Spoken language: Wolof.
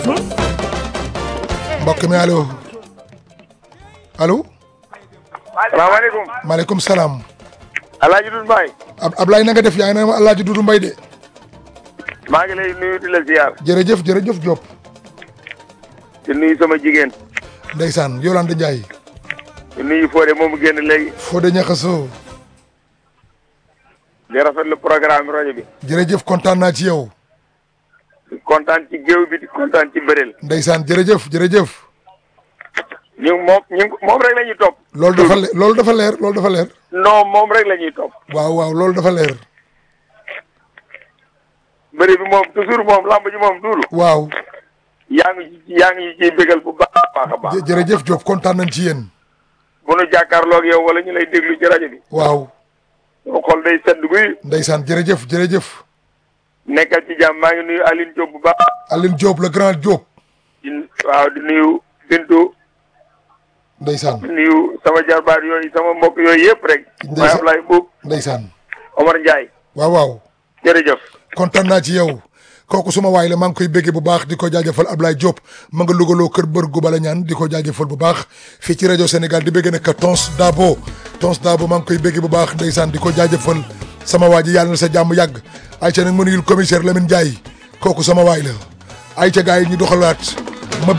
mbokk mi allo allo salaamaaleykum. maaleykum salaam Alaaji Doudou Mbaye. Ab Ablaye na nga def yaa ngi ne ma Alaaji Dudu Mbay de maa ngi lay nuyu di la ziar. jërëjëf jërëjëf Diop di nuyu sama jigéen. ndeysaan Yolande Ndiaye di nuyu Fodé moomu génn léegi. Fodé Ñaxaso di rafetlu programme rajo bi. jërëjëf kontaan naa ci yow di kontaan ci géew bi di kontaan ci bëreel. ndeysaan jërëjëf jërëjëf ñu moom ñu moom rek la ñuy topp. loolu dafa le- loolu dafa leer loolu dafa leer non moom rek la ñuy topp. waaw waaw loolu dafa leer bëri bi moom toujours moom lamb ji moom duulu. waaw yaa ngi ci yaa ngi ciy bégal bu baax a baax a baax. jë- jërëjëf Diop kontaan nañ ci yéen bu nu jàkkaarloo ak yow wala ñu lay déglu ci rajo bi. waaw soo xool day sedd guy. ndeysaan jërëjëf jërëjëf nekkal ci jàmm maa ngi nuyu Aline Diop bu baax. Aline Diop le grand Diop di waaw di nuyu Bintu. ndeysaan di nuyu sama jarbaat yooyu sama mbokk yooyu yëpp rek. Ndeysaan. waaye Ablaye Mbuub ndeysaan Omar Ndiaye. waaw waaw jërëjëf. kontaan naa ci yow kooku suma waay la maa ngi koy béggee bu baax di ko jaajëfal Ablaye Diop ma nga lugaloo kër bër gu bala ñaan di ko jaajëfal bu baax fii ci rajo Sénégal di béggee nag Tons Dabo Tons Dabo maa ngi koy béggee bu baax ndeysaan di ko jaajëfal sama waa ji yàlla na sa jàmm yàgg ayca nag ma nuyul commissaire Lamine Ndiaye kooku sama waay la ayca gars yi ñu doxalaat